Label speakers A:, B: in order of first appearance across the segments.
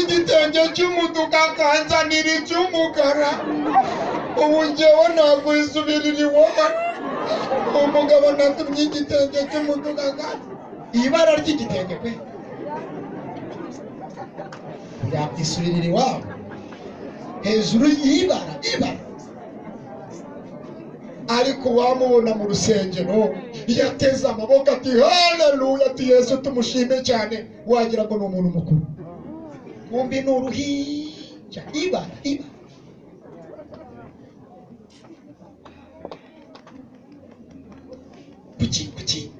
A: n'igitenge cy'umutuku akanzanira icy'umukara ubu njyewe nakwizubirira iwoma umugabo natumye igitenge cy'umutuku akanzanira ibara ry'igitenge pe yakwisubirira iwabo hejuru y'ibara ibara ariko wamubona mu rusengero yateze amaboko ati haleluya ati yesu tumushime cyane wagira ngo ni umuntu mukuru wumbi ni uruhinja ibara ibara kuki kuki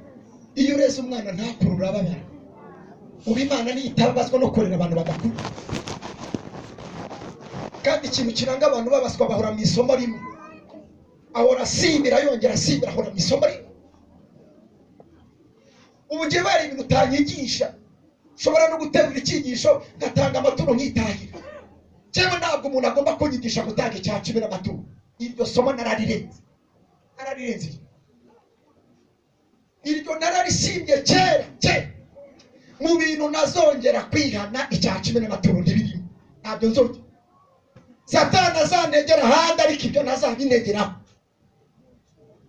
A: iyo ureze umwana ntakure urababara ubu imana ntiyitabazwa no kurera abantu bagakuru kandi ikintu kiranga abantu babaswa bahora mu isomo rimwe ahora asimbira yongera asimbira ahora mu isomo rimwe ubu njye bari ibintu utanyigisha nshobora no gutegura icyigisho ngatanga amaturo nkitahira cyangwa ntabwo umuntu agomba kunyigisha gutanga icya cumi n'amaturo iryo somo nararirenze nararirenze iryo. iryo nararisimbye kera kera mu bintu nazongera kwihana icya cumi n'amaturo ntibirimo ntabyo nzongera satani azanegera ahandi ariko ibyo ntazabinegeraho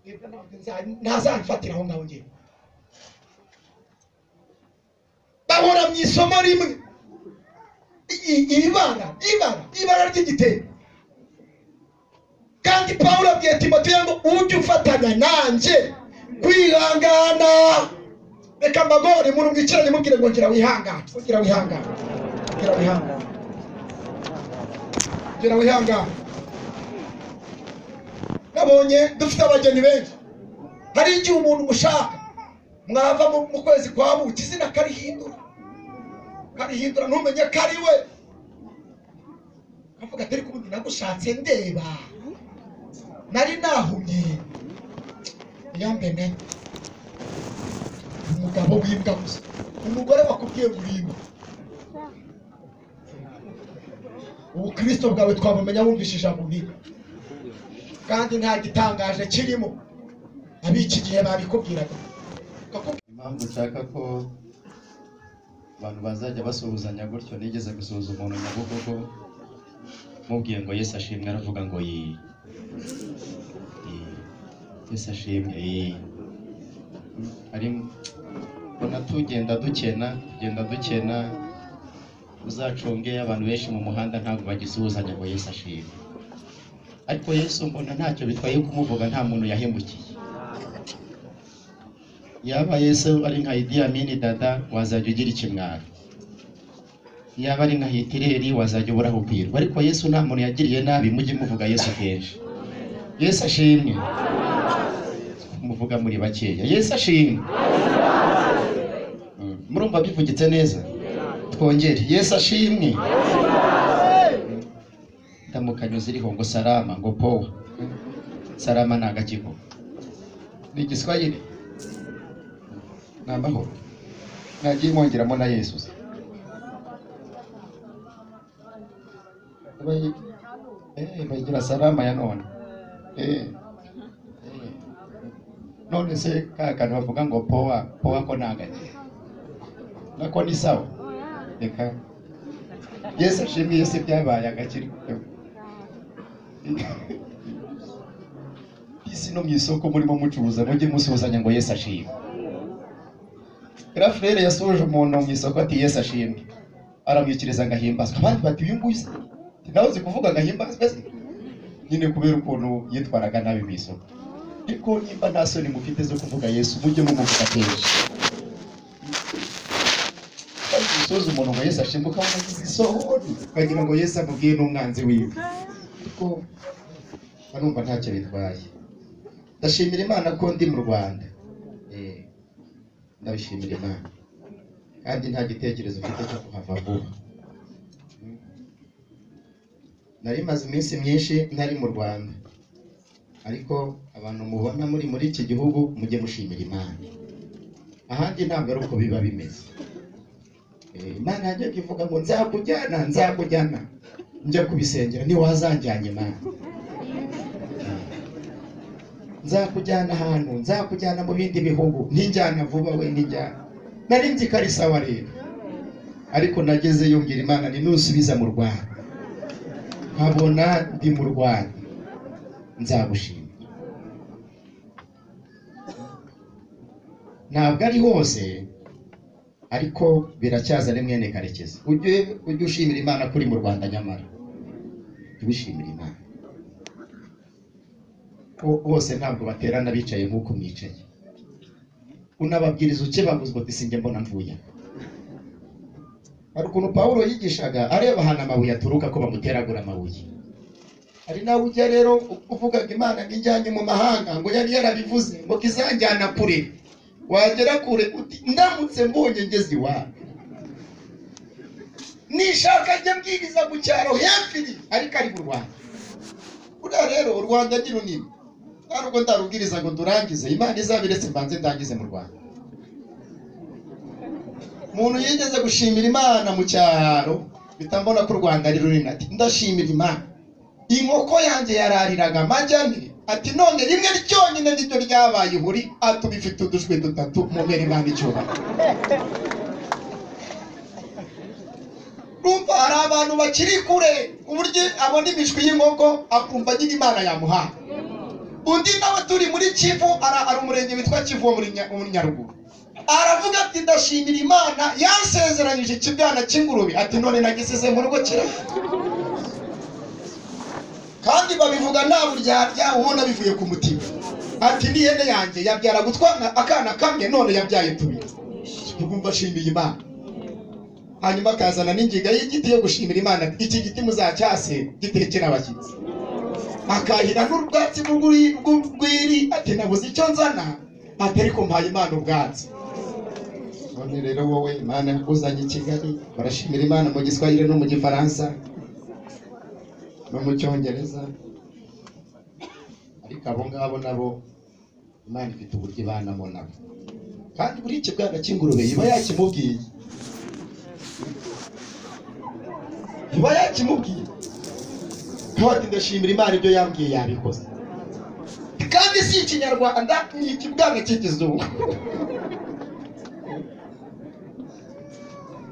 A: Ibyo ntabwo nza- ntazamfatira aho ngaho ngewe bahora mu isomo rimwe I- i- ibara ibara ibara ry'igitebo kandi pawulo abwiye timoteyo ngo ujye ufatanya nanjye kwihangana reka mbagore umuntu mwicaranye mubwire ngo ngira wihangane ngira wihangane ngira wihangane ngira wihangane nabonye dufite abageni benshi hari igihe umuntu mushaka mwava mu mu kwezi kwa buki izina karihindura karihindura ntumenye ko ari we kavuga ati ariko ubundi nagushatse ndeba nari nahumye yambene umugabo w'imbwa gusa umugore wakubwiye ngo urimbwa ubukristo bwawe twabumenya wumvise ijambo n'iga kandi nta gitangaje kirimo ab'iki gihe babikubwiraga Bakakubwira-
B: impamvu nshaka ko abantu bazajya basuhuzanya gutyo nigeze gusuhuza umuntu nyabugogo mubwiye ngo yesu ashimwe aravuga ngo yi Yi. yesu ashimwe yi ari mbona tugenda dukena tugenda dukena uzacunge abantu benshi mu muhanda ntabwo bagisuhuzanya ngo yesu ashimwe ariko yesu mbona ntacyo bitwaye kumuvuga nta muntu yahemukiye yaba yesu ari nka Idi Amini dada wazajya ugira ikimwaro yaba ari nka hitireri wazajya ubura aho ubwirwa ariko yesu nta muntu yagiriye nabi mujye muvuga yesu kenshi yesu ashimwe muvuga muri bakeya yesu ashimwe Mm. murumva bivugitse neza twongere yesu ashimwe Mm. ndamukanya ziriho ngo sarama ngo powa sarama ni agakiko ni igiswahili ni amahoro nagiye mongeramo na yesu se. Bayi- eh, bayigira salama ya none Eh, eh. none se ka kantu bavuga ngo powa powa ko nagake nako ni sawa reka yesu ashimiye se byabaye agakirwa isi no mu isoko murimo mucuruza mujye musuhuzanya ngo yesu ashimwe Rafurere yasuhuje umuntu mu isoko ati Yesu ashimwe aramwikiriza agahimbazwa abandi bati uyu nguyu se nawe uzi kuvuga agahimbazwa se nyine kubera ukuntu yitwaraga nabi mu isoko ariko nimba nta soni mufite zo kuvuga Yesu mujye mumuvuga kenshi Kandi usoza umuntu ngo Yesu ashimwe ukabona agize isoni ukagira ngo Yesu amubwiye n'umwanzi wiwe ariko barumva ntacyo bitwaye ndashimira Imana ko ndi mu Rwanda Eh ndabishimira imana kandi nta gitekerezo mfite cyo kuhava vuba nari maze iminsi myinshi ntari mu rwanda ariko abantu mubona muri muri iki gihugu mujye mushimira imana ahandi ntabwo ari uko biba bimeze Eh, imana yajyaga ivuga ngo nzakujyana nzakujyana njya kubisengera ntiwazanjyanye imana nzakujyana ahantu nzakujyana mu bindi bihugu ntinjyana vuba we ntinjyana nari nzi ko ari sawa rero ariko nagezeyo mbwira imana ninusubiza mu rwanda nkabona ndi mu rwanda nzagushima ntabwo ari hose ariko biracyaza ni mwene karekezi ujye ujye ushimira imana ko uri mu rwanda nyamara jya wishimira imana Bo- bose ntabwo baterana bicaye nk'uko mwicaye unababwiriza ukebaguzwa uti sinjye mbona mvuye aha." hari ukuntu pawulo yigishaga areba ahantu amabuye aturuka ko bamuteragura amabuye hari nawe ujya rero uvugaga imana ngo ijyanye mu mahanga ngo yari yarabivuze ngo izanjyana kure wagera kure uti ndamutse mbonye ngeze iwabo nishaka njye mbwiriza mu cyaro hepfiri ariko ari mu rwanda buriya rero u rwanda ni runini nta nubwo ndarubwiriza ngo ndurangize imana izabiretse mbanze ndangize mu rwanda umuntu yigeze gushimira imana mu cyaro bitambona ko u rwanda ari runini ati ndashimira imana inkoko yanjye yarariraga amagi ane ati none rimwe ryonyine niryo ryabaye ihuri atubifite udushwi dutatu mubere imana icyubahiro Urumva hari abantu bakiri kure uburyo abona imishwi y'inkoko akumva nyine imana yamuhaye undi nawe turi muri kivu ara- hari umurenge witwa kivu wo muri Nya- muri nyaruguru aravuga ati ndashimira imana yansezeranyije ikibwana cy'ingurube ati none nagisize mu rugo kirapfa kandi babivuga nta buryarya ubona bivuye ku mutima ati n'ihene yanjye yabyara gutwana akana kamwe none yabyaye tubiri ubwo ashimiye imana hanyuma akazana n'ingiga y'igiti yo gushimira imana ati, iki giti muzacyase gitekera abashyitsi akahira n'ubwatsi bw'uri- bw'urwiri ati nabuze icyo nzana ati ariko mpaye imana ubwatsi none rero wowe imana yakuzanye i kigali barashimira imana mu giswahili no mu gifaransa no mu cyongereza ariko abo ngabo nabo imana ifite uburyo ibanamo nabo kandi buri kibwana cy'ingurube iba yakimubwiye iba yakimubwiye nkaba ati ndashimira imana ibyo yambwiye yabikoze kandi si ikinyarwanda ni ikibwana cy'ikizungu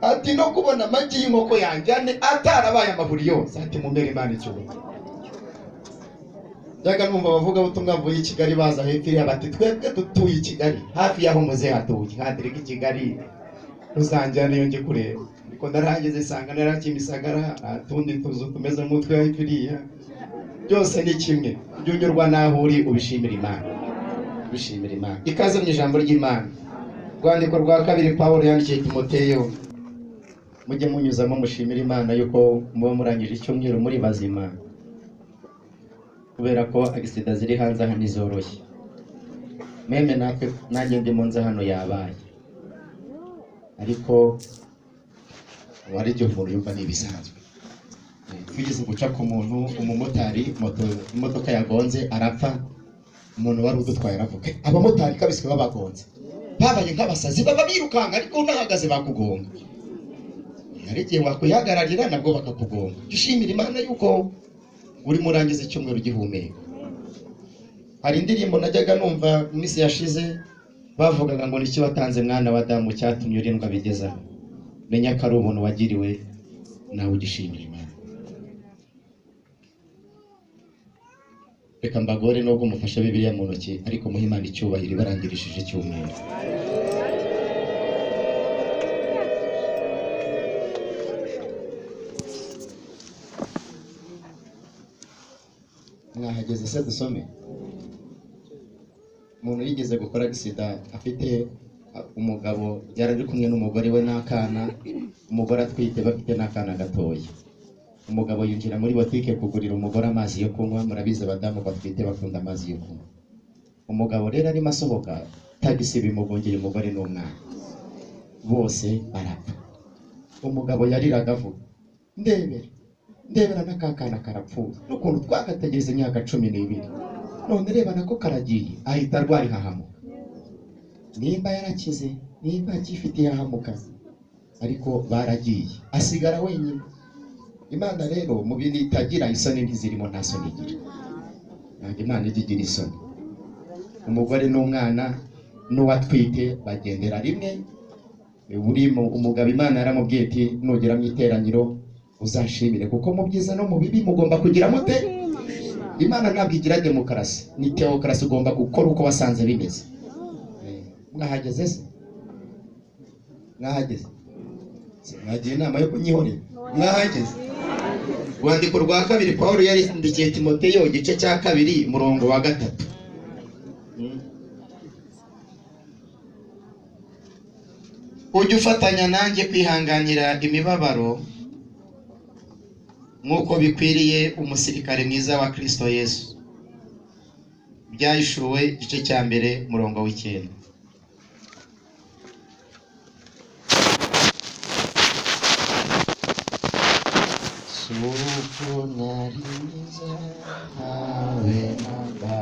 B: ati no kubona amagi y'inkoko yanjye ane atarabaye amaburi yose ati mumere imana icyubahiro byaga numva abavugabutumwa bavuye i kigali baza hepfo iriya bati twebwe dutuye i kigali hafi y'aho muzehe hatuye nkadirika i kigali rusangira niyo njye kureba ariko narahageze sanga narakimisagara nta tundi tuzu tumeze nk'utwe hepfo iriya byose ni kimwe ibyo unyurwa n'aho uri ubishimira imana ubishimira imana ikaze mu ijambo ry'imana urwandiko rwa kabiri pawulo yandikiye timoteyo mujye munyuzamo mushimira imana yuko muba murangije icyumweru muri bazima kubera ko agisida ziri hanze aha ntizoroshye meme natwe nanjye ndi mu nzu hano yabaye ariko ubu ari igihe umuntu yumva ni ibisanzwe wigeze guca ku muntu umumotari moto imodoka yagonze arapfa umuntu wari udutwaye aravuga abamotari kabiswe babagonze babaye nk'abasazi baba birukanka ariko unahagaze bakugonga hari igihe wakwihagararira nabwo bakakugonga jya ushimira imana yuko urimo urangiza icyumweru ugihumeka hari indirimbo najyaga numva mu minsi yashize bavugaga ngo nicyo watanze mwana wa damu cyatumye urindwa bigezaho menya ko ari ubuntu wagiriwe nawe ugishimira imana reka mbagore nubwo mufashe bibiliya mu ntoki ariko muhe imana icyubahiro ibarangirishije icyumweru mwahageze se dusome umuntu yigeze gukora agisida afite a- umugabo yari ari kumwe n'umugore we n'akana umugore atwite bafite n'akana gatoya umugabo yinjira muri botike kugurira umugore amazi yo kunywa murabizi abadamu batwite bakunda amazi yo kunywa umugabo rero arimo asohoka tagisi bimugongera umugore n'umwana bose barapfa umugabo yariraga avuga ndebere ndebera n'akakana karapfuye n'ukuntu twagategereza imyaka cumi n'ibiri none reba nako karagiye ahita arwara ihahamuka nimba yarakize nimba akifite ihahamuka ariko baragiye asigara wenyine imana rero mu bintu itagira isoni ntizirimo nta soni igira ntabwo imana ijya igira isoni umugore n'umwana n'uwatwite bagendera rimwe buri mu- umugabo imana yaramubwiye iti nugera mu iteraniro uzanshimire kuko mu byiza no mu bibi mugomba kugira mute imana ntabwo igira demokarasi ni tewokarasi ugomba gukora uko wasanze bimeze Eh, mwahageze se mwahageze Se mwagiye inama yo kunyihorera mwahageze urwandiko rwa kabiri pawulo yarindikiye timoteyo igice cya kabiri umurongo wa gatatu Mm. ujye ufatanya nanjye kwihanganira imibabaro nk'uko bikwiriye umusirikare mwiza wa kirisito yesu byahishuwe igice cya mbere umurongo w'icyenda Suko nari mwiza ntawe namba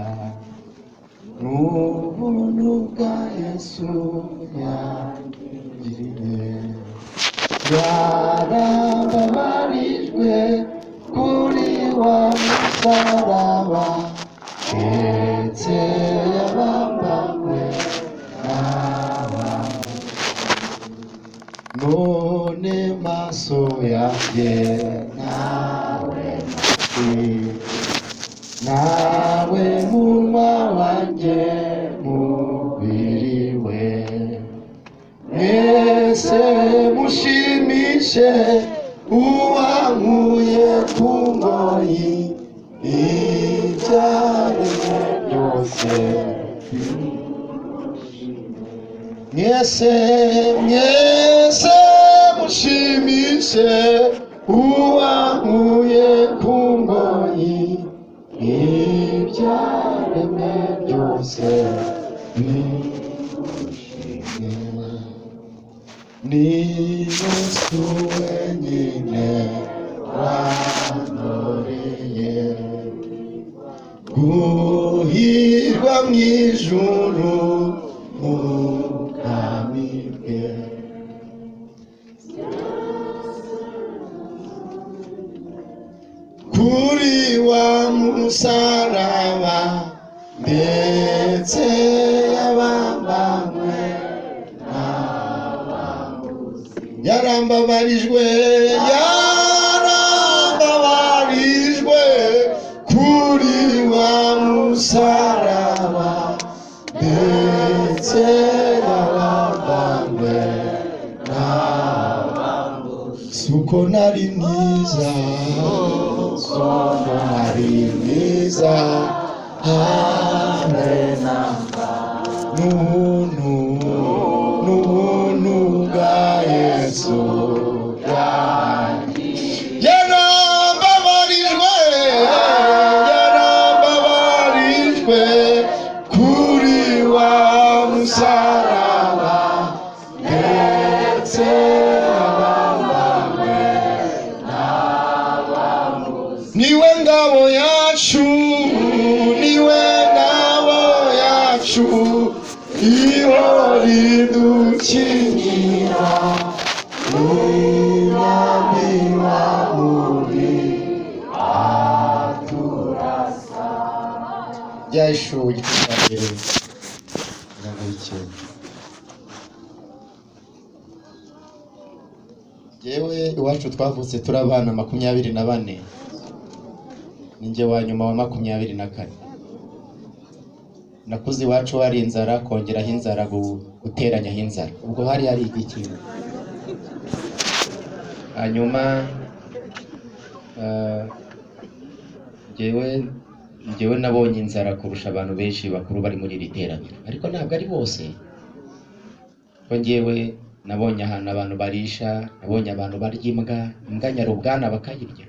B: n'ubuntu bwa yesu yangiriye yarababarijwe kuri wa musaraba ndetse yabambanywe n'abantu none maso yanjye nawe mfite nawe munwa wanjye mubiri we mwese mushimishe uwankuye ku ngoyi ibyaremwe byose mwese mwese mushimishe uwankuye ku ngoyi ibyaremwe byose bimushimira ni yesu wenyine wankoreye guhirwa mu ijuru mu bwami bwe kuri wa musaraba ndetse yabambanywe yarambabarijwe yarambabarijwe kuri wa musaraba ndetse yabambanywe suko nari mwiza suko nari mwiza hamwe namba n'ubuntu n'ubuntu bwa yesu bwanjye yarababarijwe yarababarijwe kuri wa musaraba ndetse abambanywe niwe ngabo yacu niwe ngabo yacu iyo ridukingira umwami wa muri aturasa byaheshuwe igice cya mbere umurongo w'icyenda Yewe iwacu twavutse turi abana makumyabiri na bane ninjye wa nyuma wa makumyabiri na kane nakuze iwacu hari inzara kongeraho inzara gu- guteranyaho inzara ubwo hari hari ikintu hanyuma eh, jyewe jyewe nabonye inzara kurusha abantu benshi bakuru bari muri iri teraniro ariko ntabwo ari bose ko njyewe nabonye ahantu abantu barisha nabonye abantu barya imbwa imbwa nyarubwana bakayirya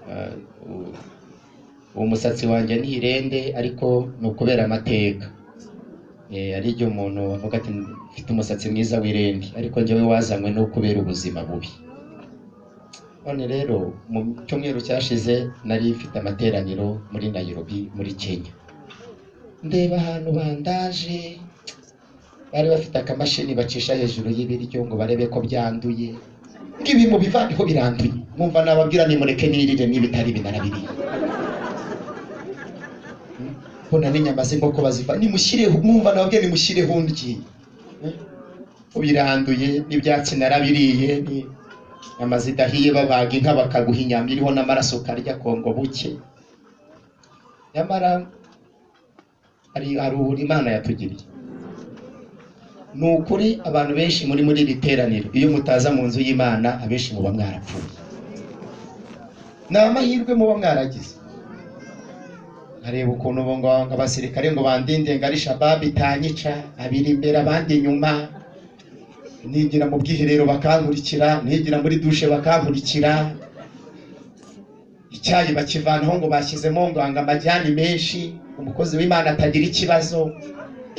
B: Eh, u- umusatsi wanjye ni irende ariko ni ukubera amateka Eh, hari igihe umuntu avuga ati mfite umusatsi mwiza w'irende ariko njyewe wazanywe no kubera ubuzima bubi none rero mu cyumweru cyashize nari mfite amateraniro muri Nairobi muri Kenya ndeba ahantu bandaje bari bafite akamashini bacisha hejuru y'ibiryo ngo barebe ko byanduye ngibi mubivaneho biranduye mwumva nababwira nimureke nirire n'ibitari binarabiriye mbona n'inyama z'inkoko baziva nimushyireho mwumva nababwira nimushyireho ndyi ubiranduye n'ibyatsi narabiriye ni- inyama zidahiye babaga inka bakaguha inyama iriho n'amaraso ukarya kongo buke nyamara hari hari ubu imana yatugiriye ni ukuri abantu benshi muri muri iri teraniro iyo mutaza mu nzu y'imana abenshi muba mwarapfuye ni amahirwe muba mwaragize nkareba ukuntu ubu ngo ngo abasirikare ngo bandinde ngo ari shababu itanyica abiri imbere abandi inyuma nigira mu bwiherero bakankurikira nigira muri dushe bakankurikira icyayi bakivanaho ngo bashyizemo ngo ngo amajyani menshi umukozi w'imana atagira ikibazo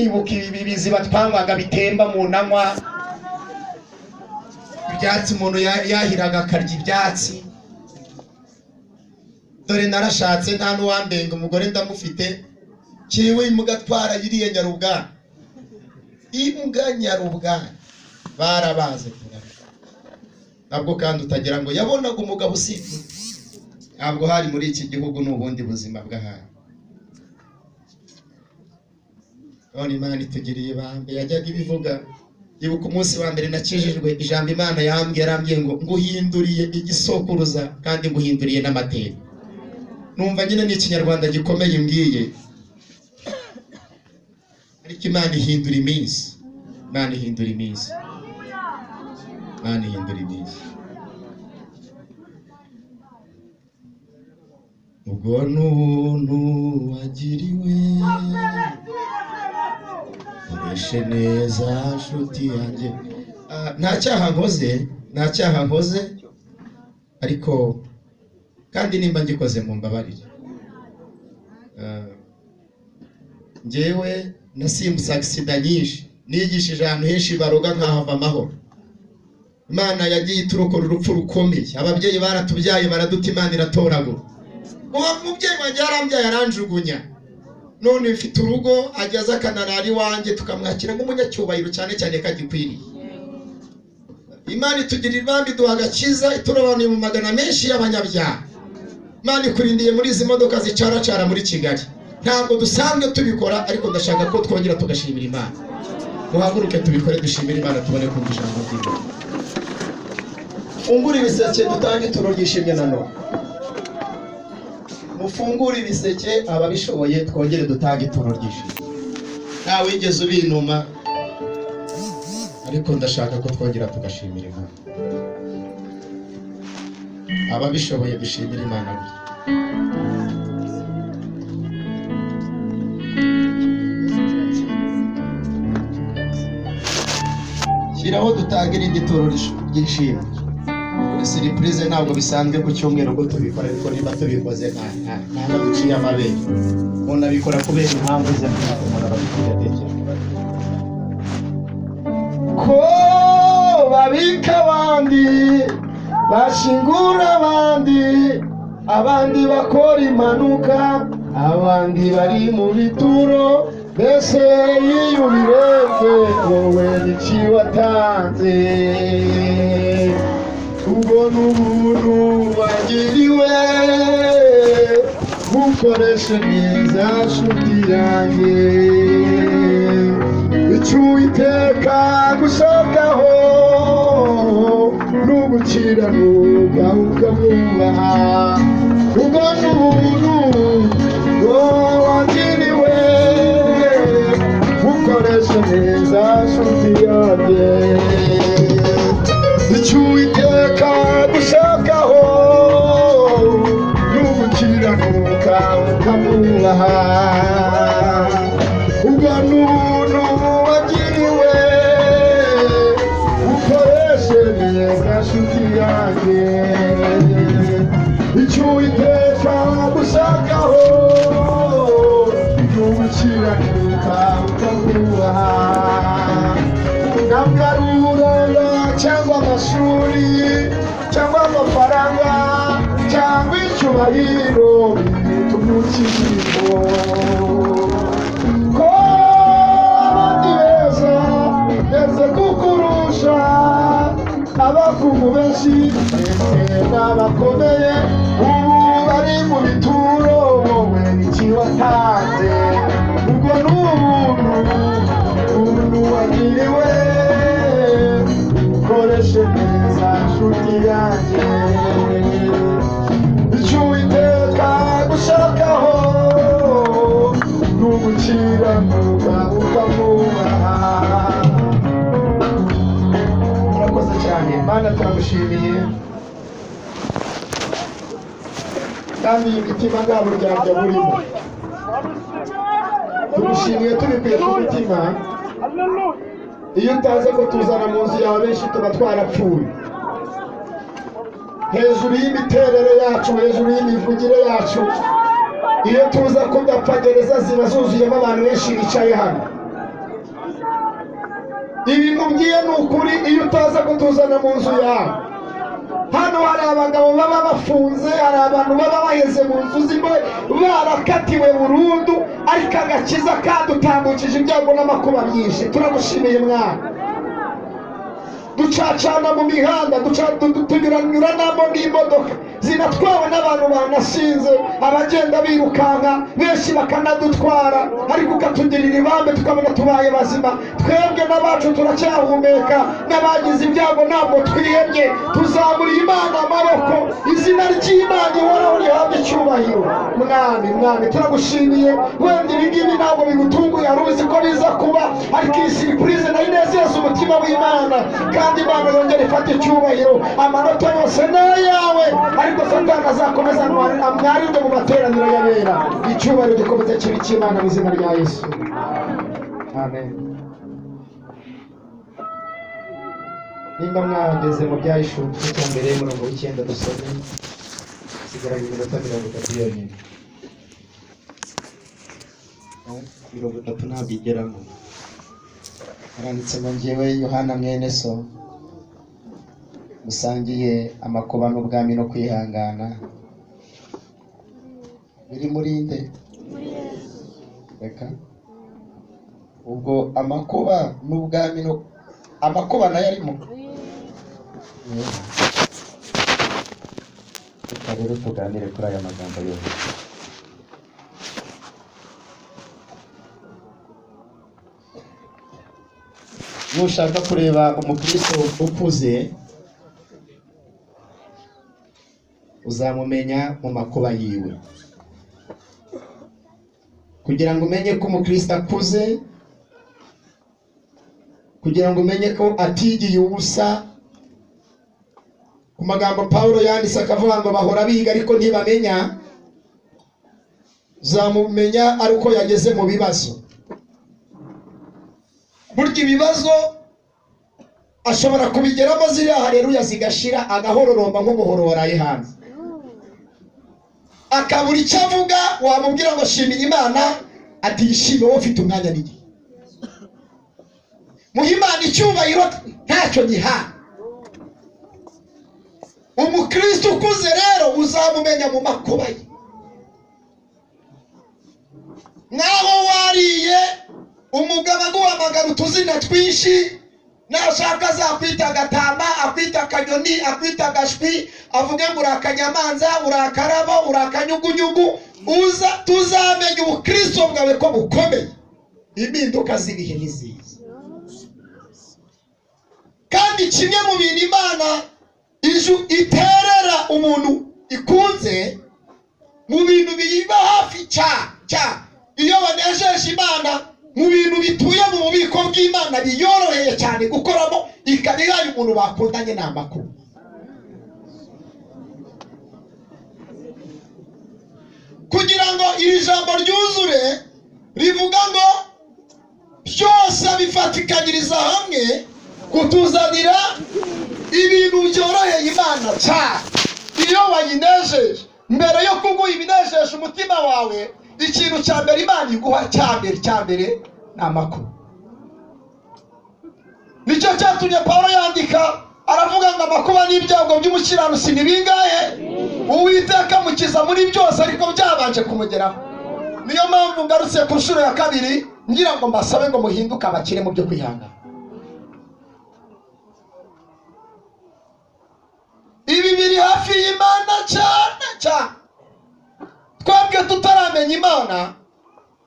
B: ibuka ibi biziba twanywaga bitemba mu nanywa ibyatsi umuntu ya- yahiraga akarya ibyatsi dore narashatse nta n'uwambenga umugore ndamufite kiwe mugatwara yiriye nyarubwana imbwa nyarubwana barabaze kurara ntabwo kandi utagira ngo yabonaga umugabo usibye ntabwo hari muri iki gihugu n'ubundi buzima bw'ahandi none imana itugiriye ibambe yajyaga ibivuga ibuka umunsi wa mbere nakijijwe ijambo imana yambwiye yarambwiye ngo nguhinduriye igisokuruza kandi nguhinduriye n'amateka numva nyine ni ikinyarwanda gikomeye imbwiye ariko imana ihindura iminsi imana ihindura iminsi imana ihindura iminsi ubwo ni ubuntu wagiriwe koreshe neza nshuti yanjye Ah, nta cyaha nkoze nta cyaha nkoze ariko kandi nimba ngikoze mu mbabarire Ah, njyewe nasimbutse agisida nyinshi nigishije ahantu henshi baroga nkahava amahoro imana yagiye iturokora urupfu rukomeye ababyeyi baratubyaye baraduta imana iratoragura uwo mubyeyi wanjye yarambyaye aranjugunya none mfite urugo ageze akanarara iwanjye tukamwakira nk'umunyacyubahiro cyane cyane kagikwiriye imana itugirira ibambi iduha agakiza iturobanuye mu magana menshi y'abanyabyaha imana ikurindiye muri izi modoka zicaracara muri kigali ntabwo dusanzwe tubikora ariko ndashaka ko twongera tugashimira imana duhaguruke tubikore dushimire imana tubone kumva ijambo ry'imana fungura ibiseke dutange ituro ryishimye na none mufungure ibiseke ababishoboye twongere dutange ituro ryishimye nta wigeze ubinuma ariko ndashaka ko twongera tugashimira imana ababishoboye dushimire imana gusa shyiraho dutanga irindi turo rish- ry'ishimwe kuri siripurize ntabwo bisanzwe ku cyumweru ko tubikora ariko niba tubikoze nta nta- ntabwo duciye amabere umuntu abikora kubera impamvu ze ntabwo umuntu aba abikora atekereza ko babika abandi bashingura abandi abandi bakora impanuka abandi bari mu bituro mbese iyo ubirebye wowe n'iki watanze ubwo ni ubuntu wagiriwe bukoreshe neza nshuti yanjye icyo uwiteka gushakaho ni ugukiranuka ukamwubaha ubwo ni ubuntu wowe wagiriwe bukoreshe neza nshuti yanjye icyo uwiteka gushakaho ni ugukiranuka ukamwubaha ubwo ni ubuntu wagiriwe ukoreshe neza nshuti yanjye icyo uwiteka gushakaho ni ugukiranuka ukamwubaha ntabwo ari uburanga cyangwa amashuri cyangwa amafaranga cyangwa icyubahiro bituma ukiriho ko abandi beza beza kukurusha abakungu benshi ndetse n'abakomeye ubu bari mu bituro wowe n'iki watanze ubwo ni ubuntu ubuntu wagiriwe kandi imitima nta buryarya burimo tumushimiye tubikuye ku mutima iyo utaza kutuzana mu nzu yawe benshi tuba twarapfuye hejuru y'imiterere yacu hejuru y'imivugire yacu iyo tuza kudapfa gereza ziba zuzuyemo abantu benshi bicaye hano ibi mubwiye ni ukuri iyo utaza kutuzana mu nzu yawe hano hari abagabo baba bafunze hari abantu baba baheze mu nzu zimwe barakatiwe burundu ariko agakiza kadutambukije ibyago n'amakuba byinshi turagushimiye mwana ducacana mu mihanda duca- du- du- tunyuranyuranamo n'imodoka zinatwawe n'abantu banashinze abagenda birukanka benshi bakanadutwara ariko ukatugirira ibambe tukabona tubaye bazima twebwe n'abacu turacyahumeka n'abagize ibyago ntabwo twihebye tuzaburiye imana amaboko izina ry'imana ihoraho rihabwa icyubahiro mwami mwami turagushimiye wenda ibingibi ntabwo bigutunguye wari uzi ko biza kuba ariko iyi siripurize nayo inezeza umutima w'imana kandi imana yongera ifata icyubahiro amanota yose ni ayawe ariko satani azakomeza amwari- amwarinde mu materaniro y'abera icyubahiro gikomeze kibi cy'imana mu izina rya yesu amen nimba mwahageze mu byayishutse cya mbere y'umurongo w'icyenda dusome hasigara iminota mirongo itatu yonyine
A: mirongo itatu ntabwo igeramo haranditse ngo njyewe yohana mwene so musangiye amakuba n'ubwami no kwihangana biri muri nde reka ubwo amakuba n'ubwami no amakuba nayo arimo Yeah. Reka rero tuganire kuri aya magambo yose nushaka kureba umukristo ukuze uzamumenya mu makuba yiwe kugira ngo umenye ko umukristo akuze kugira ngo umenye ko atigiye ubusa ku magambo pawulo yanditse akavuga ngo bahora biga ariko ntibamenya uzamumenya ari uko yageze mu bibazo
B: burya ibibazo ashobora kubigeramo ziriya hareruya zigashira agahororomba nk'umuhororaye hanze akabura icyo avuga wamubwira ngo shimira imana atishime wowe ufite umwanya n'igihe muhe imana icyubahiro ntacyo giha umukristo ukuze rero uzamumenya mu makuba ye naho wariye umugabo aguhamagara utuzina twinshi nashaka azakwita agatama akwita akanyoni akwita agashwi avuge ngo uri akanyamanza uri akarabo uri akanyugunyugu uza tuzamenye ubukristo bwawe ko bukomeye impinduka z'ibihe ni ziza kandi kimwe mu bintu imana iju iterera umuntu ikunze mu bintu biyiba hafi cya cya iyo banejeje imana mu bintu bituye mu bubiko bw'imana biyoroheye cyane gukoramo ikaba ihaye umuntu bakundanye ni amakuru kugira ngo iri jambo ryuzure rivuga ngo byose bifatikanyiriza hamwe kutuzanira ibintu byoroheye imana cyane iyo wayinejeje mbere yo kuguha ibinejeje umutima wawe ikintu cya mbere imana iguha cya mbere cya mbere ni amakuru nicyo cyatumye paul yandika aravuga ngo amakuba n'ibyago by'umukiranutsi ni bingahe uwiteka amukiza muri byose ariko byabanje kumugeraho niyo mpamvu ngarutse ku nshuro ya kabiri ngira ngo mbasabe ngo muhinduke abakire mu byo kwihangana ibi biri hafi y'imana cyane cyane twebwe tutaramenya imana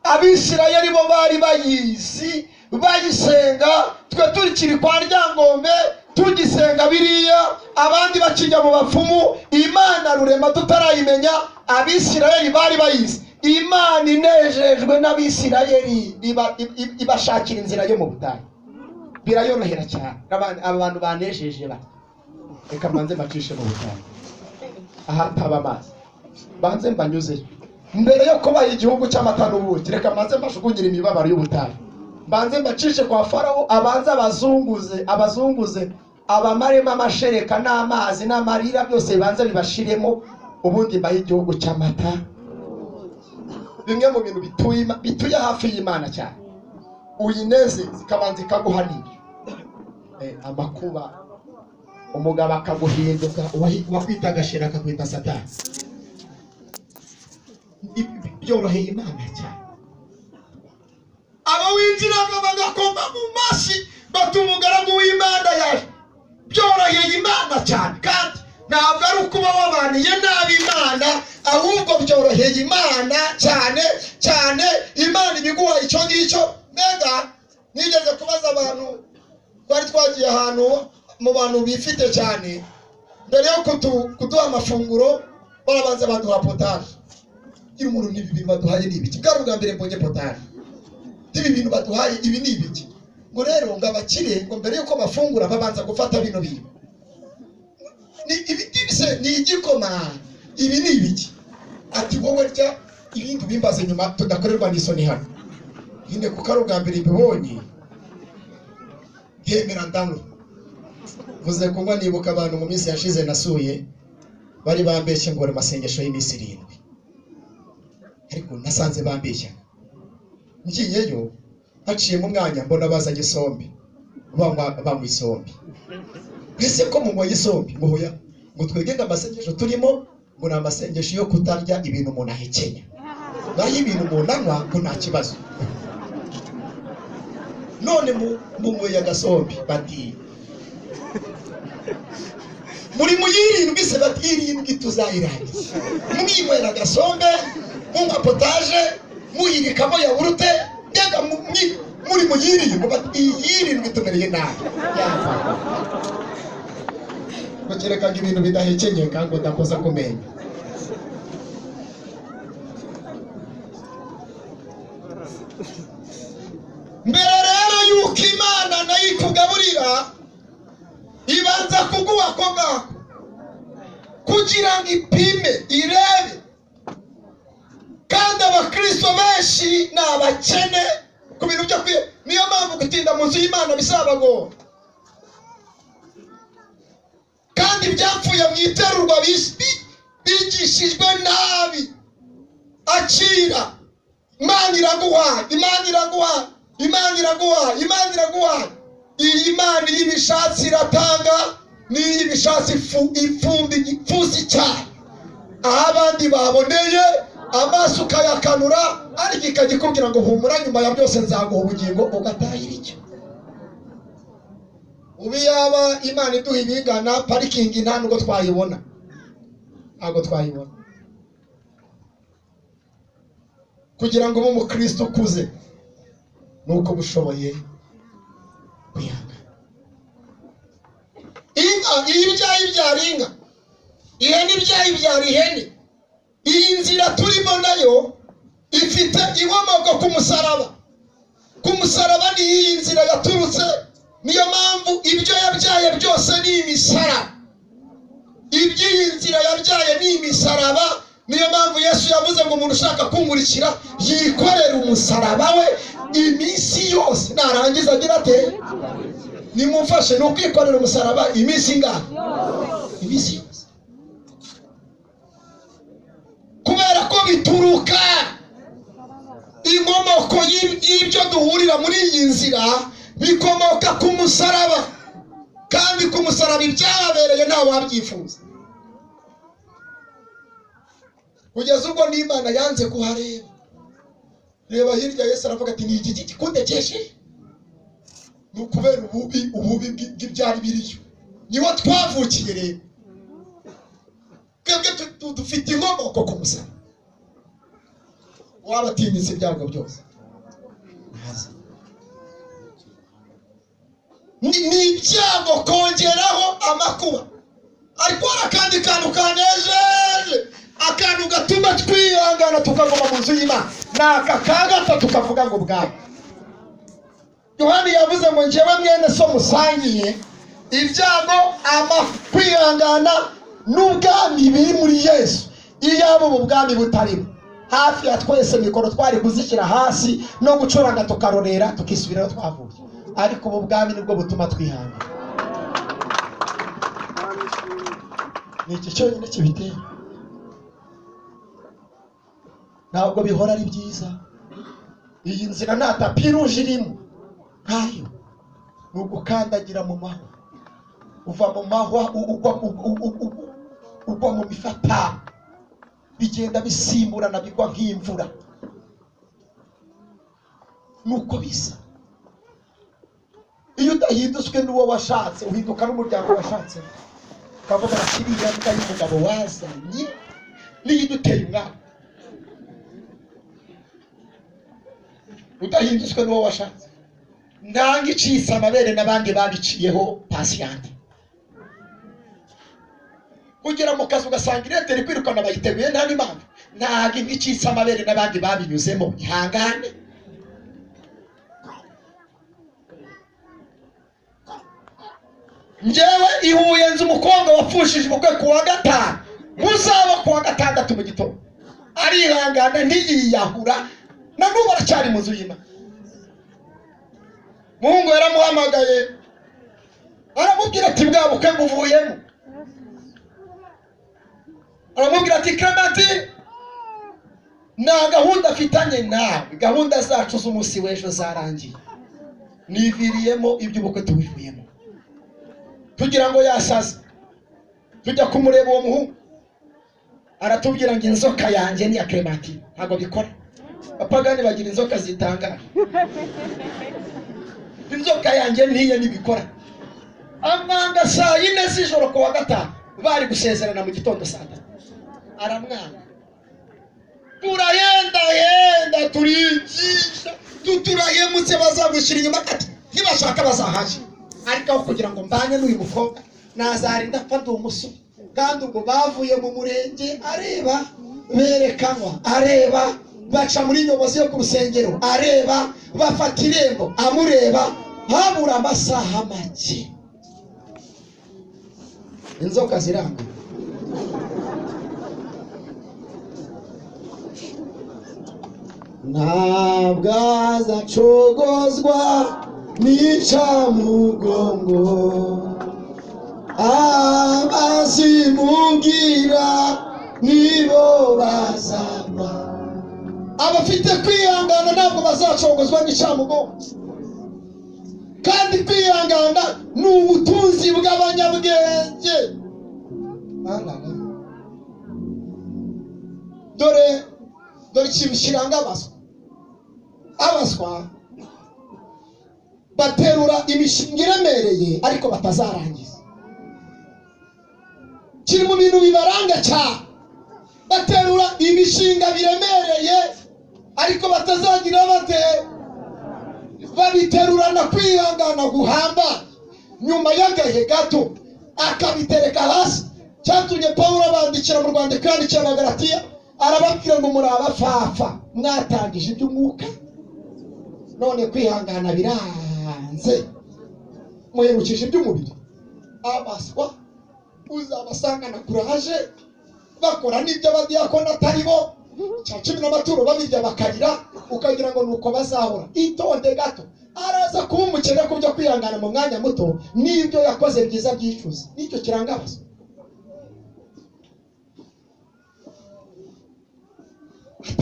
B: abisirayeli bo bari bayizi bayisenga twe turikiri kwa ryangombe tugisenga biriya abandi bakijya mu bapfumu imana rurema tutarayimenya abisirayeli bari bayizi imana inejejwe n'abisirayeli iba- i- ibashakira inzira yo mu butayu birayorohera cyane Aba- aba bantu banejeje bati reka mbanze mbacishe mu butayu ahataba amazi banze mbanyuzeyo mbere yo kubaha igihugu cy'amata n'ubuki reka mbanze mbashugunyire imibabaro y'ubutayu mbanze mbacishe kwa farawo abanze abazunguze abazunguze abamaremo amashereka n'amazi n'amarira byose bibanza bibashiremo ubundi mbahe igihugu cy'amata bimwe mu bintu bituye Ima- bituye hafi y'imana cyane uyinezeze ikabanza ikaguhanira Eh, amakuba umugabo akaguhinduka uwahi- uwakwita agashira akakwita satani Ibi- ibi byoroheye imana cyane abo winjiraga bagakoma mu mashyi bati umugaragu w'imana yaje byoroheye imana cyane kandi ntabwo ari ukuba wabaniye nabi imana ahubwo byoroheye imana cyane cyane imana ibiguha icyo ngicyo mbega nigeze kubaza abantu twari twagiye ahantu mu bantu bifite cyane mbere yo kutu- kuduha amafunguro barabanza baduha potaje iyo umuntu n'ibi bintu baduhaye ni ibiki bwari ubwa mbere mbonye potaje ibi bintu baduhaye ibi ni ibiki ngo rero ngo abakire ngo mbere y'uko bafungura babanza gufata bino bintu ni ibiti bise ni igikoma ibi ni ibiki ati wowe rya ibindi ubimbaze nyuma tudakorerwa n'isoni hano nyine kuko ari ubwa mbere mbibonye hemera ndanywa vuze kunywa nibuka abantu mu minsi yashize nasuye bari bambeshye ngo bari mu masengesho y'iminsi irindwi ariko nasanze bambeshya ngiyeyo haciyemo umwanya mbona bazanye isombe banywa banywa isombe ese ko munyweye isombe muhuya ngo twege ngo amasengesho turimo ngo ni amasengesho yo kutarya ibintu umuntu ahekenya naho ibintu umuntu anywa ngo nta kibazo none mu- munyweye agasombe bati muri mu y'irindwi se bati irindwi tuzayirangiza mwinywera agasombe munywa potaje muyirikamo yawurute mbega mu- mwi- muri mu y'irindwi bati iyi y'irindwi tumereye nabi yapfa bakerekaga ibintu bidahekenye kandi udakoza ku menyo mbere rero yuko imana nayo ikugaburira ibanza kuguha ako ngako kugira ngo ipime irebe kandi abakristo benshi ni abakene ku bintu byo kwiye niyo mpamvu gutinda mu nzu y'imana bizabagora kandi ibyapfuye mu iterurwa bis- bigishijwe nabi akira imana iraguha imana iraguha imana iraguha imana iraguha iyi imana iyo ibishatse iratanga n'iyo ibishatse ifu- ifumbi ipfusi cyane aho abandi baboneye amaso ukayakanura ariko ikajya ikubwira ngo humura nyuma ya byose nzaguha ubugingo ugatahira icyo ubu yaba imana iduha ibingana parikingi nta nubwo twayibona ntabwo twayibona kugira ngo ube umukristo ukuze ni uko uba ushoboye kuyanga inka iyo ibyaye ibyara inka ihene ibyaye ibyara ihene iyi nzira turimo nayo ifite inkomoko ku musaraba ku musaraba ni iyi nzira yaturutse niyo mpamvu ibyo yabyaye byose ni imisaraba iby'iyi nzira yabyaye ni imisaraba niyo mpamvu yesu yavuze ngo umuntu ushaka kunkurikira yikorere umusaraba we iminsi yose narangiza agira ate nimumfashe ni ukwikorera umusaraba iminsi ingana iminsi yose kubera ko bituruka inkomoko y'ib- y'ibyo duhurira muri iyi nzira bikomoka ku musaraba kandi ku musaraba ibyahabereye ntawe wabyifuza kugeza ubwo n'imana yanze kuhareba reba hirya yesu aravuga ati ni iki giti kundekesheje ni ukubera ububi ububi bw'i- bw'ibyari biriyo niho twavukiye rero twebwe tu- tu- dufite inkomoko ku musaraba waba atinyitse ibyago byose ntazi ni ni ibyago kongeraho amakuba ariko hari akandi kantu kanejeje akantu gatuma twihangana tukaguma mu nzu y'imana ni aka ka gatatu kavuga ngo bwami yohani yavuze ngo njyewe mwene so musangiye ibyago ama kwihangana n'ubwami biri muri yesu iyaba ubu bwami butarimo hafi ya twese mikoro twari kuzishyira hasi no gucuranga tukarorera tukisubirayo twavuye ariko ubu bwami nibwo butuma twihangira ni iki cyonyine kibitera ntabwo bihora ari byiza iyi nzira nta tapi ruje irimo ntayo ni ugukandagira mu mahwa uva mu mahwa u- ugwa u- u- u- u- ugwa mu mifatano bigenda bisimburana bigwa nk'imvura nuko bisa iyo udahinduswe n'uwo washatse uhinduka n'umuryango washatse ukavuga ati iriya mbwa y'umugabo wazanye niyo iduteye umwana udahinduswe n'uwo washatse nanga icitse amabere n'abandi babiciyeho pasiyante ugera mu kazi ugasanga irete iri kwirukana bayiteguye nta n'impamvu ntabwo inka icitse amabere n'abandi babinyuzemo ihangane njyewe i Huye nzi umukobwa wapfushije ubukwe ku wa gatanu muzaba ku wa gatandatu mu gitondo arihangana ntiyiyahura na n'ubu aracyari mu nzu y'imana muhungu yaramuhamagaye aramubwira ati bwa bukwe muvuyemo aramubwira ati clementi nta gahunda afitanye nawe gahunda zacu z'umunsi w'ejo zarangiye niviriyemo iby'ubukwe tubivuyemo tugira ngo yasaze tujya kumureba uwo muhungu aratubwira ngo inzoka yanjye ni iya clementi ntabwo bikora abapagani bagira inzoka zitangaje inzoka yanjye n'iyo ntibikora amwanga saa yine z'ijoro ku wa gatanu bari gusezerana mu gitondo saa tatu aramwanga turayenda yenda turigisha tuturahemutse bazagushyira inyuma ati ntibashaka bazahaje ariko aho kugira ngo mbanye n'uyu mukobwa nazarinda mfa ndi umusore kandi ubwo bavuye mu murenge areba berekanwa areba baca muri nyobozi yo ku rusengero areba bafata irembo amureba habura amasaha make inzoka ziranga ntabwo azacogozwa n'icamugongo abazimugira nibo bazagwa abafite kwihangana ntabwo bazacogozwa n'icamugongo kandi kwihangana ni ubutunzi bw'abanyabwenge Alala. dore dore ikintu kiranga abaswa abaswa baterura imishinga iremereye ariko batazarangiza kiri mu bintu bibaranga cyane baterura imishinga biremereye ariko batazagira bate babiterurana kwihangana guhamba nyuma y'agahe gato akabitereka hasi cyatumye pawulo abandikira mu rwandiko yandikiye abagaratiya arababwira ngo muri abapfapfa mwatangije iby'umwuka none kwihangana biranze muherukije iby'umubiri abaswa uzabasangana kuraje bakora n'ibyo abadiyakoni atari bo cya cumi n'amaturo babirya bakarira ukagira ngo nuko bazahora itonde gato araza kuba umukene ku byo kwihangana mu mwanya muto n'ibyo yakoze byiza byicuza nicyo kiranga abaswa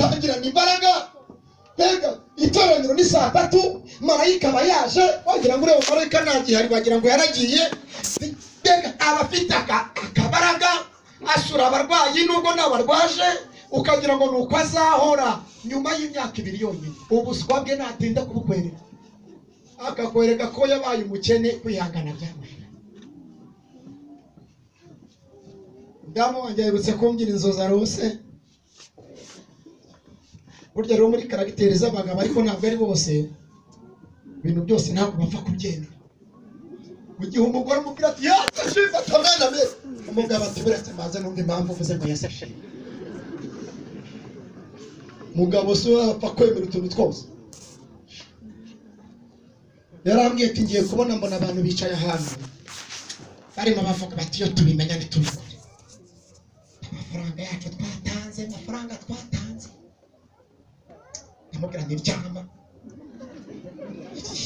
B: atangirana imbaraga mbega itoraniro ni saa tatu marayika aba yaje wagira ngo ureba marayika nta gihari wagira ngo yaragiye mbega aba afite aka- akabaraga asura abarwayi nubwo ntabarwaje ukagira ngo ni uko azahora nyuma y'imyaka ibiri yonyine ubuswa bwe natinda kubukwereka akakwereka ko yabaye umukene kwihangana byamuhira damu wanjye aherutse kumbwira inzozi arose burya rero muri karagiteri z'abagabo ariko ntabwo ari bose ibintu byose ntabwo bapfa kubyemera mu gihe umugore umubwira ati yasashima atamena be umugabo ati buretse maze numva impamvu uvuze ngo yasashima mugabo si we wapfa kwemera utuntu twose yarambwiye ati ngiye kubona mbona abantu bicaye ahantu barimo bavuga bati iyo tubimenya ntitubikore amafaranga yacu twatanze amafaranga twatanze ndamubwira ntiryama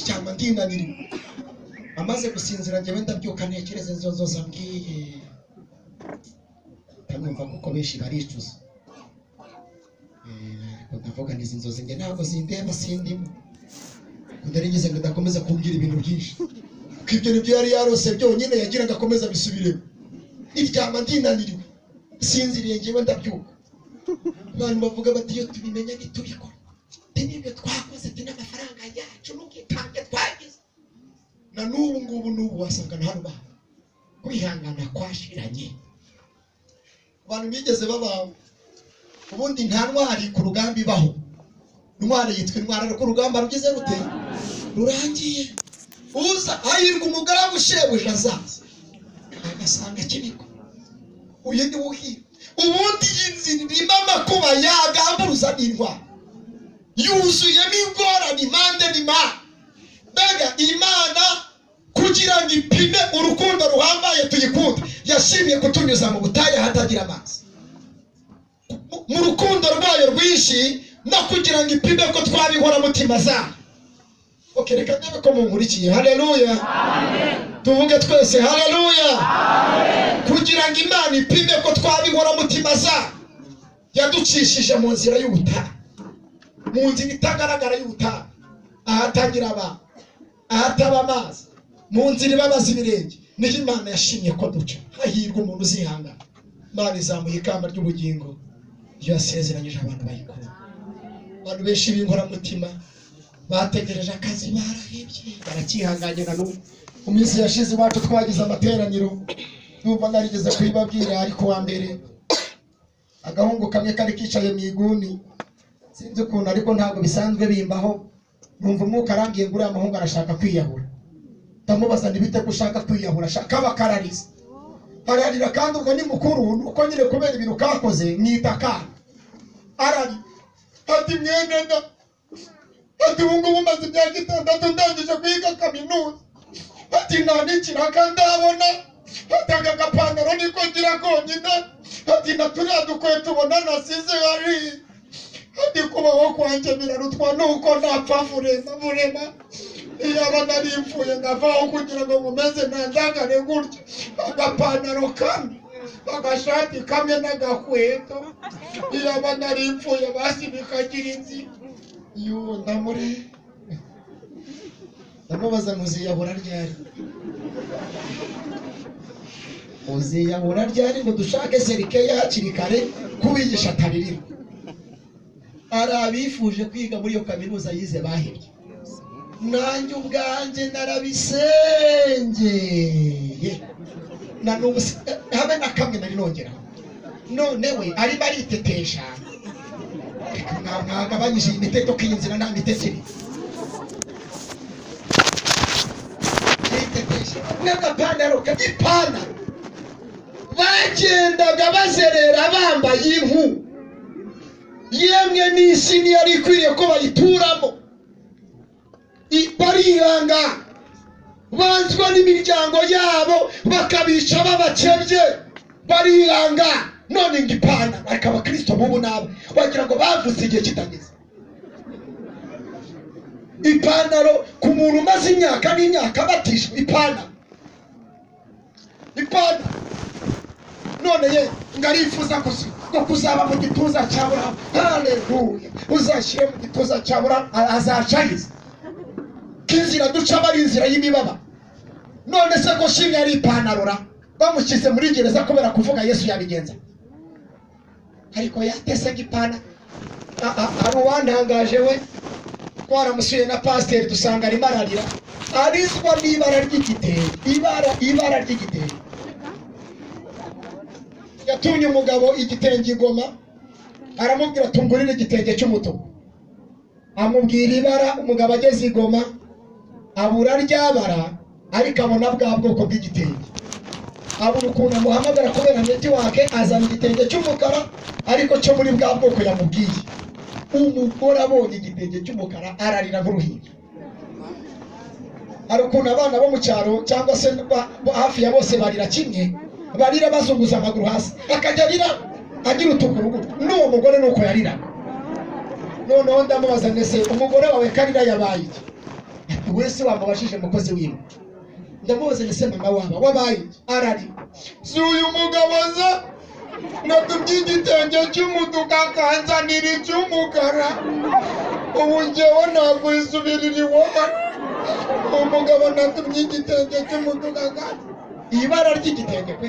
B: cyangwa ndinaniriwe amaze gusinzira njyewe ndabyuka ntekereza izo zose ambwiye ndamwumva kuko benshi baricuza Eh, ariko ndavuga n'izi nzozi njye ntabwo zindeba sindimo ndari ngize ngo ndakomeza kumbwira ibintu byinshi kuko ibyo nibyo yari yarose byonyine yagira ngo akomeze abisubiremo iryama ndinaniriwe sinziriye njyewe ndabyuka abantu bavuga bati iyo tubimenya ntitubikora ati n'ibyo twakoze ati n'amafaranga yacu n'ubwitange twagize na n'ubu ngubu n'ubu wasanga nta rubaho kwihangana kwashiranye abantu bigeze babawe ubundi nta ntwari ku rugamba ibaho intwari yitwa intwari ariko urugamba rugeze rute rurangiye uza hahirwa umugaragu shebuja azaza agasanga kibiko uyu ni wuhira ubundi yizirimo amakuba yagamburuza n'indwara yuzuyemo ingorane impande n'imana mbega imana kugira ngo ipime urukundo ruhambaye tuyikunde yashimiye kutunyuza mu butayu ahatagira amazi mu- mu rukundo rwayo rwinshi no kugira ngo ipime ko twabihora mutima zayo oke reka ndebe ko munkurikiye haleluya tuvuge twese haleluya kugira ngo imana ipime ko twabihora mutima zayo yaducishije mu nzira y'ubutaka mu nzira itagaragara y'ubutaka ahatagira abantu ahataba amazi mu nzira ibabaza ibirenge niho imana yashimye ko duca hahirwa umuntu uzihangana imana izamuye ikamba ry'ubugingo ibyo yasezeranyije abantu bayikora abantu benshi b'inkoramutima bategereje akazi barahebye barakihanganye na n'ubu mu minsi yashize iwacu twagize amateraniro numva narigeze kubibabwira ariko wa mbere agahungu kamwe kari kicaye mu iguni sinzi ukuntu ariko ntabwo bisanzwe bimbaho numva umwuka arambiye ngo uriya muhungu arashaka kwiyahura ndamubaza ntibite ko ushaka kwiyahura ashaka abakarariza ararira kandi ubwo ni mukuru ni uko nyine kubera ibintu kakoze mwita akana ararira ati mwene nda ati ubu ngubu maze imyaka itandatu ndangije kwiga kaminuza ati nta n'ikiraka ndabona ati aka gapantaro niko ngira konyine ati na turiya dukweto ubona nasize hariya kandi kubaho kwanjye birarutwa nuko napfa burema burema iyaba nari mpfuye nkavaho kugira ngo nkomeze ntandagare gutya agapantaro kamwe agashati kamwe n'agakweto iyaba nari mpfuye basi bikagira inzira yuwo ndamuri ndamubaza ngo uziyahura ryari uziyahura ryari ngo dushake serikeya hakiri kare kubigisha atabirimo hari abifuje kwiga muri iyo kaminuza yize bahebye nanjye ubwanjye narabisengeye na n'ubu si- eh, habe na kamwe nari nongera none we arimo aritetesha Reka mwa- mwagabanyije iyi miteto ko iyi nzira nta mitekerereze aritetesha n'agapantaro k'ipantaro bagendaga bazerera bambaye impu yemwe n'isi ntiyari ikwiye ko bayituramo I- barihangana banzwa n'imiryango yabo bakabica babakebye barihangana none ngo ipana ariko abakristo b'ubu nabo wagira ngo bavuze igihe kitageze ipantaro ku muntu umaze imyaka n'imyaka abatishwa ipantaro ipantaro none ye ngo arifuza gusa- ngo kuzaba mu gituza cya burahamu haleluya uzashyire mu gituza cya burahamu a- azacariza ko inzira ducamo ari inzira y'imibaba none se ko shimwe yari ipantaro ra bamushyize muri gereza kubera kuvuga yesu yabigenza ariko yatese ngo ipantaro A- a- hari uwantangaje we twaramusuye na pasiteri dusanga arimo ararira arizwa n'ibara ry'igitenge ibara ibara ry'igitenge yatumye umugabo igitenge i Goma aramubwira tungurire igitenge cy'umutuku amubwira ibara umugabo ageze i Goma abura rya bara ariko abona bwa bwoko bw'igitenge abura ukuntu amuhamagara kubera netiwake azana igitenge cy'umukara ariko cyo muri bwa bwoko yamubwiye umugore abonye igitenge cy'umukara ararira nk'uruhinja hari ukuntu abana bo mu cyaro cyangwa se ba- bo hafi ya bose barira kimwe barira bazunguza amaguru hasi akajya arira agira utugurugu n'uwo mugore ni uko yarira noneho ndamubaza ndetse umugore wawe karira yabaye iki Ati, we si wamubajije umukozi wiwe ndamubaza ndetse mama waba wabaye iki arari si uyu mugabo aza natumye igitenge cy'umutuku akanzanira icy'umukara ubu njyewe nakwisubirira iwabo umugabo natumye igitenge cy'umutuku akanzanira ibara ry'igitenge pe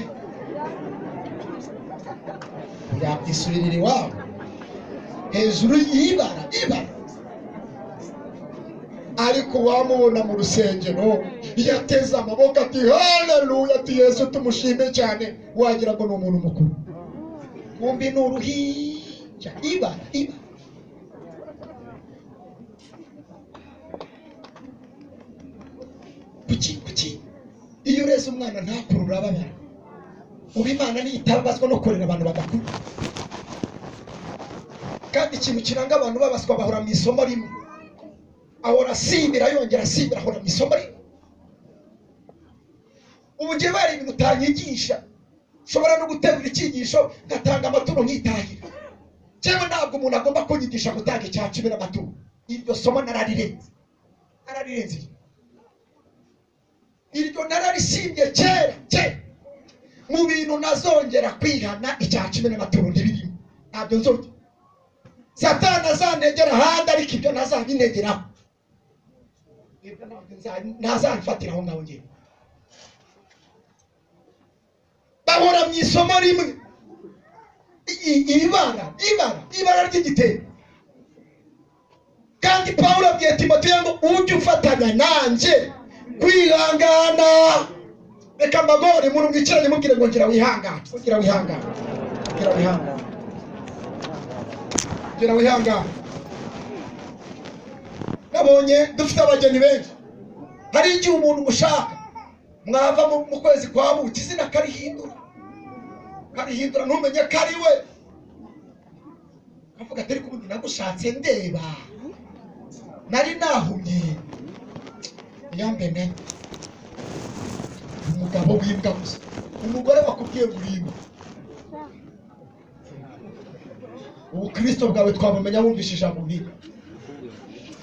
B: yakwisurira iwabo hejuru y'ibara ibara ariko wamubona mu rusengero yateze amaboko ati haleluya ati yesu tumushime cyane wagira ngo ni umuntu mukuru wumbi ni uruhinja ibara ibara kuki kuki iyo ureze umwana ntakuru urababara ubu imana ntiyitabazwa no kurera abantu badakuru kandi ikintu kiranga abantu babaswa bahora mu isomo rimwe ahora asindira yongera asindira ahora mu isomo rimwe ubu njye bari ibintu utanyigisha nshobora no guterura icyigisho ngatanga amaturo nkitahira cyangwa ntabwo umuntu agomba kunyigisha gutanga icya cumi n'amaturo iryo somo nararirenze nararirenze iryo nararisimbye kera kera mu bintu nazongera kwihana icya cumi n'amaturo ntibirimo ntabyo nzongera satani azanegera ahandi ariko ibyo ntazabinegeraho Ibyo ntabwo nza- ntazamfatiraho ngaho ngewe bahora mu isomo rimwe I- i- ibara ibara ibara ry'igitebo kandi pawulo abwiye timoteyo ngo ujye ufatanya nanjye kwihangana reka mbagore muntu mwicaranye mubwire ngo ngira wihangane ngira wihangane ngira wihangane ngira wihangane nabonye dufite abageni benshi hari igihe umuntu mushaka mwava mu- mu kwezi kwa buki izina karihindura karihindura ntumenye kariwe kavuga ati ariko ubundi nagushatse ndeba nari nahumye yambene umugabo w'imbwa gusa umugore wakubwiye ngo urimbwa ubukristo bwawe twabumenya wumvishe ijambo nk'iryo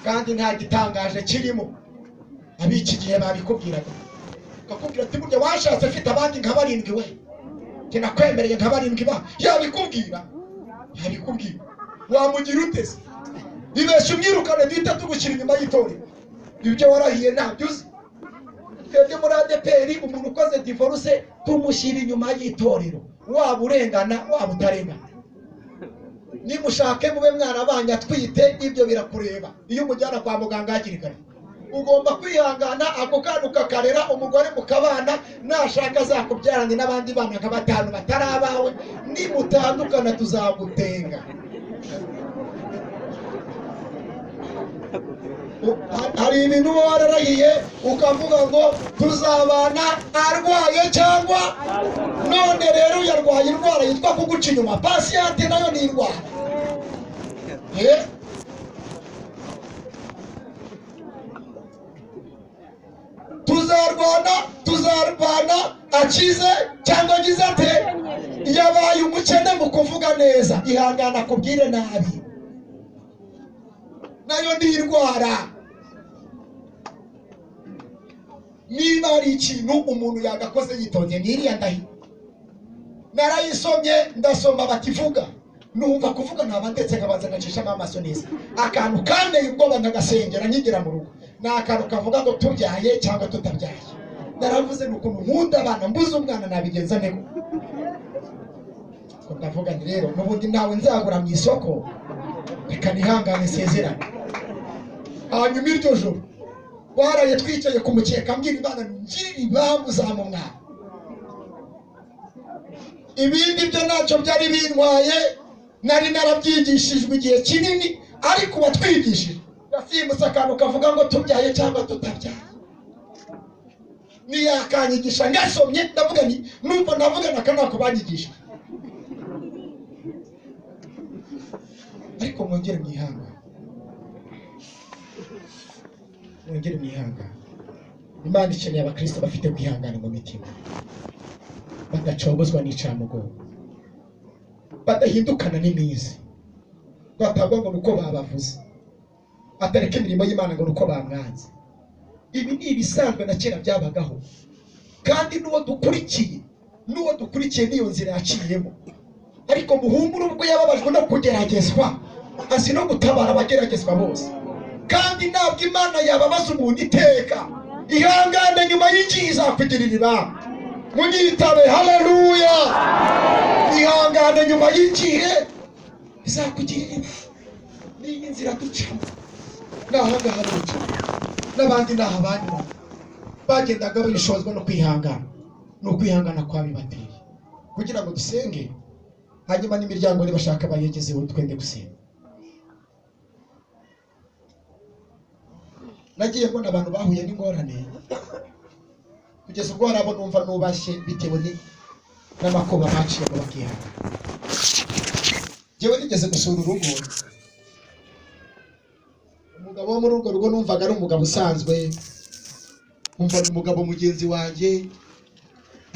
B: kandi nta gitangaje kirimo ab'iki gihe babikubwiraga bakubwira ati burya washatse afite abandi nka barindwi we kinakwemereye nka barindwi ba yabikubwira yabikubwira wamugira uteze ibeshya umwirukane duhita tugushyira inyuma y'itorero ibyo warahiye ntabyo uzi twebwe muri adeperi umuntu ukoze divorce tumushyira inyuma y'itorero waba urengana waba utarengana nimushake mube mwarabanye atwite ibyo birakureba iyo umujyana kwa muganga hakiri kare ugomba kwihangana ako kana ukakarera umugore mukabana nashaka azakubyarane n'abandi bana nka batanu batari abawe nimutandukana tuzagutenga U- ha- hari ibintu uba wararahiye ukavuga ngo tuzabana arwaye cyangwa none rero yarwaye indwara yitwa kuguca inyuma pasiyante nayo ni indwara Eh? tuzarwana tuzarwana akize cyangwa agize ate yabaye umukene mu kuvuga neza ihangana kubwire nabi nayo ni indwara niba hari ikintu umuntu yagakoze yitonze n'iriya ndahiye narayisomye ndasoma bativuga numva kuvuga naba ndetse nkabanza ngacishamo amaso neza akantu kanteye ubwoba nkagasengera nkigira mu rugo ni akantu kavuga ngo tubyaye cyangwa tutabyaye naravuze ni ukuntu nkunda abana mbuze umwana nabigenza ntego ubwo ndavuga nti rero n'ubundi ntawe nzagura mu isoko reka nihangane nsezerane hanyuma iryo joro twaraye twicaye ku mukeka mbwira imana ngirira impamvu uzampa umwana ibindi byo ntacyo byari bintwaye nari narabyigishijwe igihe kinini ariko uwatwigishije yasimbutse akantu kavuga ngo tubyaye cyangwa tutabyaye ntiyakanyigisha ngasomye ndavuga nti numva navuga na kanaka banyigisha ariko mwongere mwihangane mwongere mwihangane imana ikeneye abakristo bafite kwihangana mu mitima badacogozwa n'icamugongo badahindukana n'iminsi ngo atagwa ngo ni uko babavuze atareka imirimo y'imana ngo ni uko bamwanze ibi ni ibisanzwe na kera byabagaho kandi n'uwo dukurikiye n'uwo dukurikiye n'iyo nzira yaciyemo ariko muhumure ubwo yababajwe no kugeragezwa azi no gutabara abageragezwa bose kandi ntabwo imana yababaza umuntu iteka ihangane nyuma y'iki izakugirira ibanga munyitabe haleluya ihangane nyuma y'igihe izakugirira ibanga n'iyi nzira ducamo n'ahangaha duca n'abandi ni ahabandi bari bagendaga barishozwa no kwihangana ni ukwihangana kwa bibateye kugira ngo dusenge hanyuma n'imiryango nibashaka bayegezeho twende gusenga nagiye mbona abantu bahuye n'ingorane kugeza ubwo hari abo numva nubashye bitewe ni- n'amakuba baciyemo bakihana njyewe nigeze gusura urugo umugabo wo muri urwo rugo numvaga ari umugabo usanzwe nkumva ni umugabo mugenzi wanjye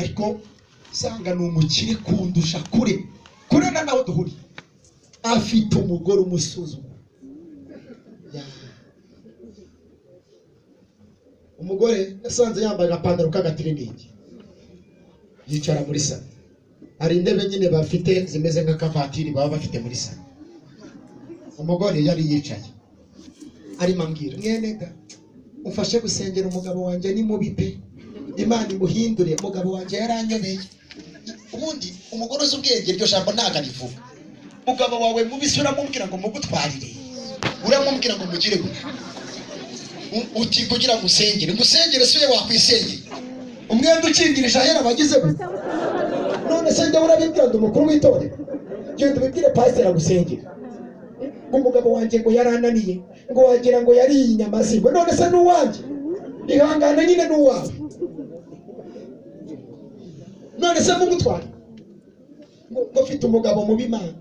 B: ariko usanga ni umukire kundusha kure kure na nawe duhuriye afite umugore umusuzuma Ya. umugore yasanze yambaye agapantaro k'agatiriningi yicara muri salo hari intebe nyine bafite zimeze nk'akavatiri baba bafite muri salo umugore yari yicaye arimo ambwira mwene ga umfashe gusengera umugabo wanjye ni mubi pe imana imuhindure umugabo wanjye yaranyobeye ubundi umugore uzi ubwenge iryo jambo ntabwo arivuga umugabo wawe mubisi uramubwira ngo mugutwarire uramubwira ngo mugire gutya U- uti kugira ngo usengere ngo usengere si we wakwisengeye umwenda ukingirije ahera abagize gute none se njya urabibwira ndi umukuru w'itorero genda ubibwire pasiteri agusengere ngo umugabo wanjye ngo yarananiye ngo wagira ngo yariye inyama zingwe none se ni uwanjye ihangane nyine ni uwawe none se mugutwara ngo ngo mfite umugabo mubi mana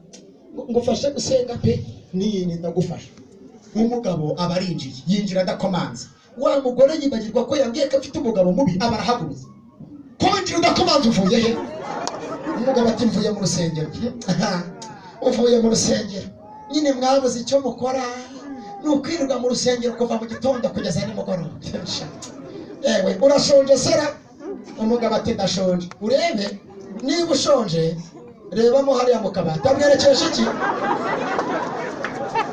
B: ngo ngo ufashe gusenga pe niyini ndagufasha umugabo aba arinjiye yinjira adakomanze wa mugore yibagirwa ko yambwiye ko afite umugabo mubi aba arahagurutse kongera udakomanze uvuye he umugabo ati mvuye mu rusengero uvuye mu rusengero nyine mwabuze icyo mukora ni ukwirirwa mu rusengero kuva mu gitondo kugeza nimugoroba yewe urashonje sera umugabo ati ndashonje urebe niba ushonje rebamo hariya mu kabati amwerekeje iki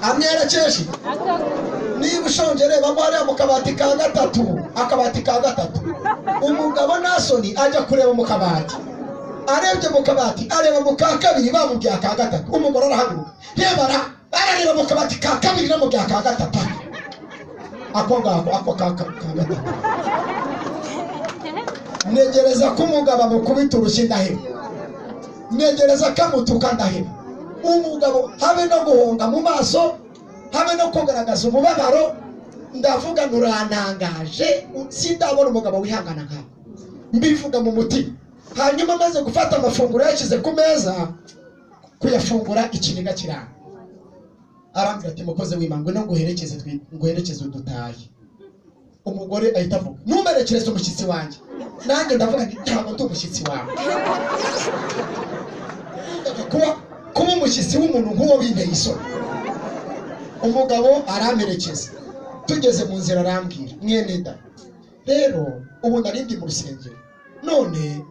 B: amwerekeje iki niba ushonje rebamo hariya mu kabati ka gatatu akabati ka gatatu umugabo nta soni ajya kureba mu kabati arebye mu kabati areba mu ka kabiri bamubwiye aka gatatu umugore arahaguruka yebara arareba mu kabati ka kabiri no mu bya ka gatatu ako ngako ako ka ka ka gatatu ntegereza ko umugabo amukubita urushyi ndaheba ntegereza ko amutuka ndaheba umugabo habe no guhunga mu maso habe no kugaragaza umubabaro ndavuga ngo urantangaje sindabona umugabo wihangana nkawe mbivuga mu mutima hanyuma amaze gufata amafunguro yashyize ku meza kuyafungura ikiniga kiranga arambwira ati mukozi w'imangwe no nguherekeze twi- nguherekeze udutahe umugore ahita avuga ntumerekereze umushyitsi wanjye nanjye ndavuga nti ntabwo ndi umushyitsi wawe kuba kuba umushyitsi w'umuntu nk'uwo winteye isoni umugabo aramperekeza tugeze mu nzira arambwira mwene da rero ubu narindi mu rusengero none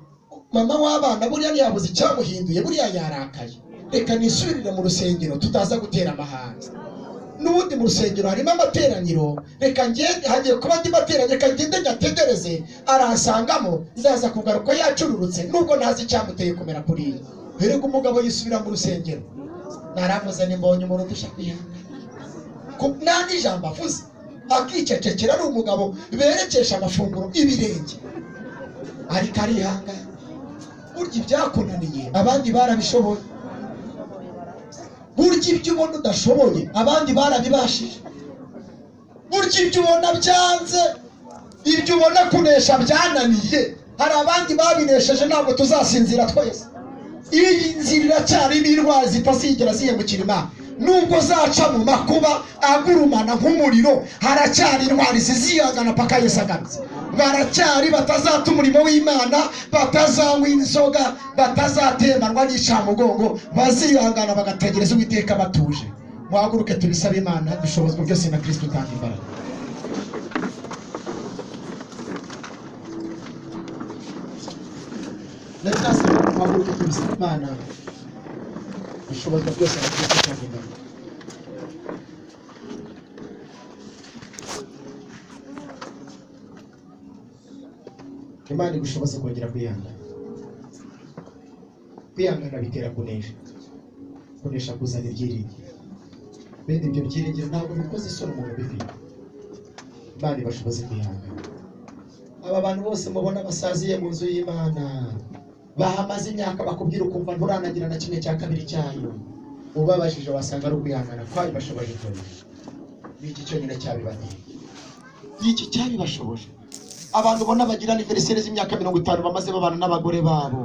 B: mama w'abana buriya ntiyabuze icyamuhinduye buriya yarakaye reka nisubirire mu rusengero tutaza gutera amahanga n'ubundi mu rusengero harimo amateraniro reka ngende hagiye kuba andi materaniro reka ngende nyategereze aransangamo nzaza kugaruka yacururutse nubwo ntazi icyamuteye kumera kuriya erega umugabo yisubira mu rusengero naravuze nimbonye umuntu dusha kwihangana nandi ijambo avuze akicecekera ari umugabo berekesha amafunguro ibirenge ariko arihangana burya ibyakunaniye abandi barabishoboye burya ibyo ubona udashoboye abandi barabibashije burya ibyo ubona byanze ibyo ubona kunesha byananiye hari abandi babinesheje ntabwo tuzasinzira twese iyi nzira iracyarimo indwara zitazigera zihemukira imana nubwo zaca mu makuba agurumana nk'umuriro haracyari intwari ziziyagana paka Yesu agarutse baracyari batazata umurimo w'imana batazanywa inzoga batazatemanwa n'icamugongo bazihangana bagategereza uwiteka batuje muhaguruke tubisabe imana dushobozwa byose na kristo utanga imbaraga ndacyasaba muhaguruke tubisabe imana dushobozwa byose na kristo utanga imbaraga imana igushoboze kongera kwihangana kwihangana bitera kunesha kunesha kuzana ibyiringiro bene ibyo byiringiro ntabwo bikoze isura umuntu ubifite imana ibashoboze kwihangana aba bantu bose mubona basaziye mu nzu y'imana bahamaze imyaka bakubwira ukumva nturanagira na kimwe cya kabiri cyayo ubabajije wasanga ari ukwihangana kwayo bashoboje kunesha n'iki cyonyine cyabibateye n'iki cyabibashoboje abantu ubona bagira aniveriseri z'imyaka mirongo itanu bamaze babana n'abagore babo